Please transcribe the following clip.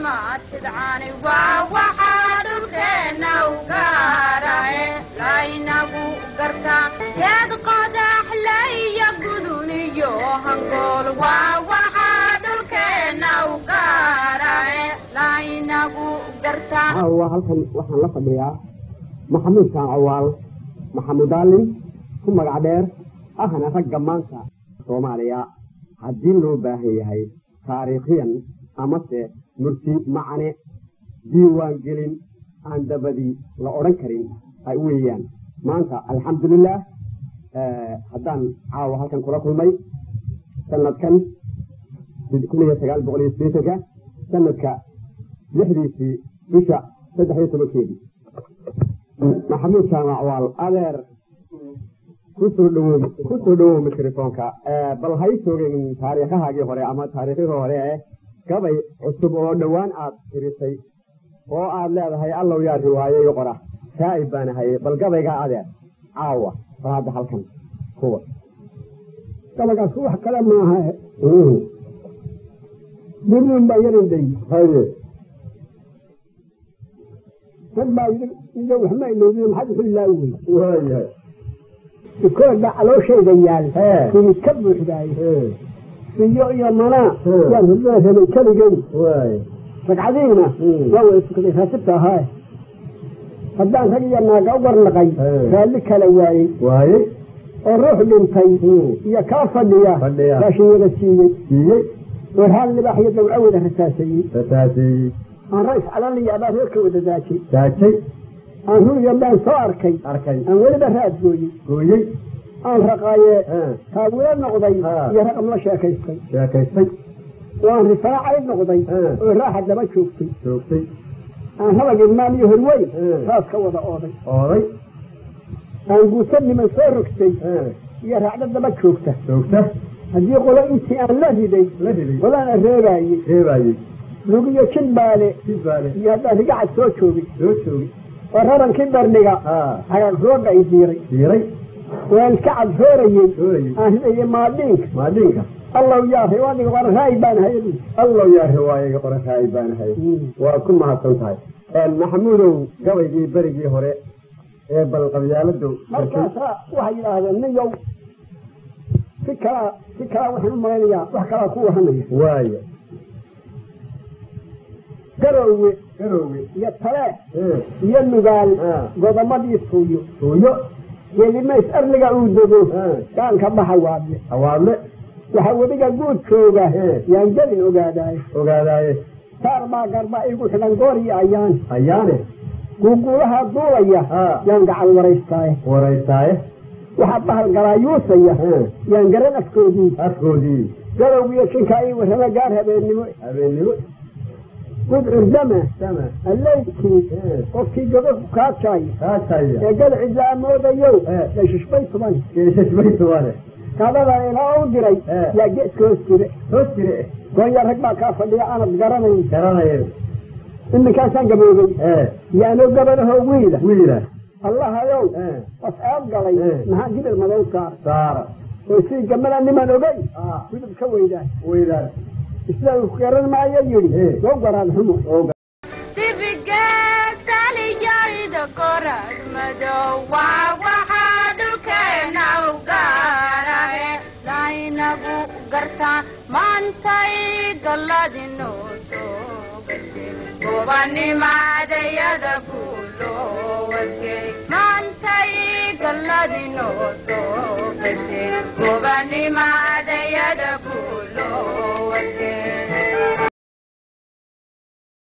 tidcani waa waxaa dhulkeenna u gaarae laynagu gartaa geed qodax laiyo gudun iyo hangool waa waxaa dhulkeenna u gaarae laynagu gartaa caawa halkan waxaan la fadhiyaa maxamuud kaan cawaal maxamud aalin ku magac dheer ahna ragga maanta soomaaliya haddii loo baahan yahay taariikhiyan amase murti macne diiwaan gelin aan dabadii la odhan karin ay weeyaan maanta alxamdulilah haddaan caawa halkan kula kulmay sanadkan kun iyo sagaal boqol iyo sideetanka sanadka lixdiisii bisha saddex iyo tobankeedii maxamuud jaamacwaal adeer kusoo dhawow kusoo dhawow mikrofoonka bal hay soogin taariikhahaagii hore ama taariikhihii hore ee gabay cusub oo dhowaan aad tirisay oo aad leedahay allow yaa riwaayo iyo qora saa'ib baan ahayey bal gabaygaa adeer caawa bal hadda halkan kuwa gabaygaas wax kale maaha duniun baa yarinday haye rag baa yidhi iyo waxma iloobiye maxaad wuxuu ilaawi wey waayahay ikooda calooshayda yaal kini ka buuxdaay siyo iyo manaa yaan hurdada rabay keligay waay ragcadiina waa wada tukaday raasibta ahaa haddaan rag iyo naaga u warnaqay raalli kala waayey waayey oo ruux dhintay iyo kaa fadhiya Fadhiya. raashin wada siiyey siiyey oo raal libaax iyo dawca wada rasaaseeyey rasaaseeyey aan rays calaliya abaa reerka wada daajay daajay aan ruuya baan soo arkay arkay aan weliba raad gooyey gooyey aan raqaayee Ah. taagula noqday Ah. iyo raqam la sheekaystay sheekaystay waan rifaacay noqday Ah. oo raaxa daba joogtay joogtay aan habag ilmaan iyo horweyn Ah. raas ka wada ooday ooday aan guusa niman soo rogtay Ah. iyo raacdo daba joogta joogta haddii qolo intii aan la riday la riday qolaana reebaayey reebaayey lugiyo jilbaale sibaale iyo haddaan rigacad soo joogay soo joogay oo rarankii bardhiga haa hagaag rooga ay diiray diiray waan iska cadhoorayey doorayey aan ridayey maadhiinka maadhiinka allow yaa riwaadiga war raay baan hayay allow yaa riwaayayga qorashaay baan ahay waa ku mahadsan tahay maxamuudow gabaygii berigii hore ee bal qabyaaladu markaasaa waxay yidhaahdeen ninyow si kalaa si kalaa waxaan u malaynayaa wax kalaa ku wahanaya waayo garowge garowge iyo talee ee iyo nugaal Ah. godomadii tuuyo tuuyo welimays arliga uu dego Ah. gaanka baxa waadle hawaadle waxaa webiga guud jooga Eh. yaan gelin ogaadaayo ogaadaaye saar baa garba igu xidhan goor iyo ayaan ayaane guuguulaha duulaya Ah. yaan gacal waraystaaye waraystaaye waxaa bahal galaayuusaya Eh. yaan garan afkoodii afkoodii garowgiyo jinkaa ii warrama gaar habeennimo habeennimo gud curdama sama alleydkii Eh. qofkii gogo ku kaajaayo kaajaya ee galcid la amoodayow Eh. dashishbay tuban geeshashbaytuwane kadada ilaa u diray Eh. yaa geeska hoos jire hoos jire goonya rag baa kaa fadhiya aanad garanayn garanayeen iminkaasaan gaboobay ee yaanoo gabanahoo wiila wiila allahayow ee was eeb galay Eh. maxaa gibil madow saar saara oo sii gamada niman ogey ah gudub ka weydaan weydaan isla uu garan maayo yidhi Eh. soo garaad xumo dibigeetaliyayda korad madow waa waxaa dhulkeenna u gaarae laynagu gartaa maantay galladinoo soo gashay gobanimadayada guulowasgey maantay galladinoo soo gashay gobanimadayada guulowasgey